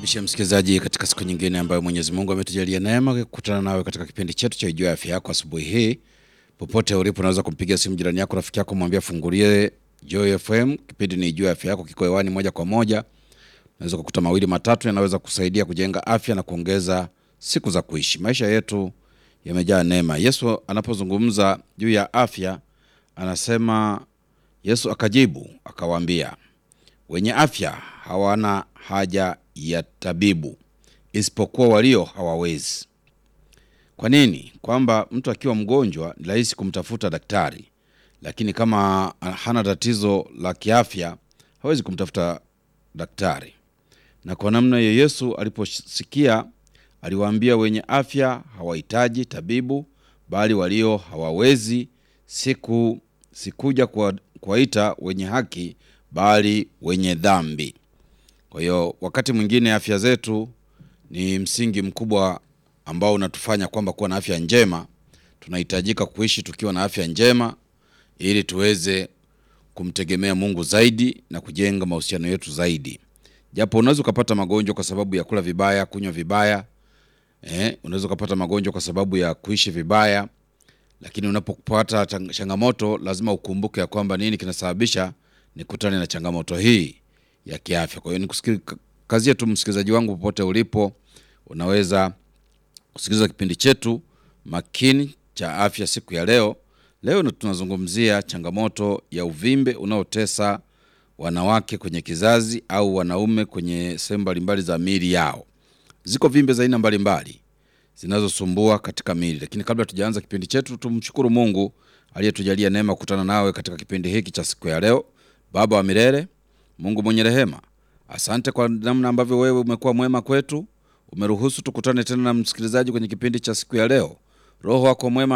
Karibisha msikilizaji katika siku nyingine ambayo Mwenyezi Mungu ametujalia neema ya kukutana nawe katika kipindi chetu cha Ijue Afya Yako asubuhi hii. Popote ulipo, unaweza kumpigia simu jirani yako, rafiki yako, mwambie fungulie Joy FM. Kipindi ni Ijue Afya Yako, kiko hewani moja kwa moja. Unaweza kukuta mawili matatu yanaweza kusaidia kujenga afya na kuongeza siku za kuishi. Maisha yetu yamejaa neema. Yesu anapozungumza juu ya afya anasema, Yesu akajibu akawaambia, wenye afya hawana haja ya tabibu isipokuwa walio hawawezi. Kwa nini? Kwamba mtu akiwa mgonjwa ni rahisi kumtafuta daktari, lakini kama hana tatizo la kiafya hawezi kumtafuta daktari. Na kwa namna hiyo Yesu aliposikia aliwaambia, wenye afya hawahitaji tabibu, bali walio hawawezi. Siku sikuja kuwa- kuwaita wenye haki, bali wenye dhambi. Kwa hiyo wakati mwingine afya zetu ni msingi mkubwa ambao unatufanya kwamba kuwa na afya njema. Tunahitajika kuishi tukiwa na afya njema ili tuweze kumtegemea Mungu zaidi na kujenga mahusiano yetu zaidi. Japo unaweza ukapata magonjwa kwa sababu ya kula vibaya, kunywa vibaya, eh, unaweza ukapata magonjwa kwa sababu ya kuishi vibaya, lakini unapopata chang- changamoto lazima ukumbuke ya kwamba nini kinasababisha nikutane na changamoto hii ya kiafya. Kwa hiyo nikusikilizie tu msikilizaji wangu, popote ulipo, unaweza kusikiliza kipindi chetu makini cha afya siku ya leo. Leo ndo tunazungumzia changamoto ya uvimbe unaotesa wanawake kwenye kizazi au wanaume kwenye sehemu mbalimbali za miili yao. Ziko vimbe za aina mbalimbali zinazosumbua katika miili, lakini kabla tujaanza kipindi chetu, tumshukuru Mungu aliyetujalia neema kukutana nawe katika kipindi hiki cha siku ya leo. Baba wa milele, Mungu mwenye rehema, asante kwa namna ambavyo wewe umekuwa mwema kwetu. Umeruhusu tukutane tena na msikilizaji kwenye kipindi cha siku ya leo. Roho wako mwema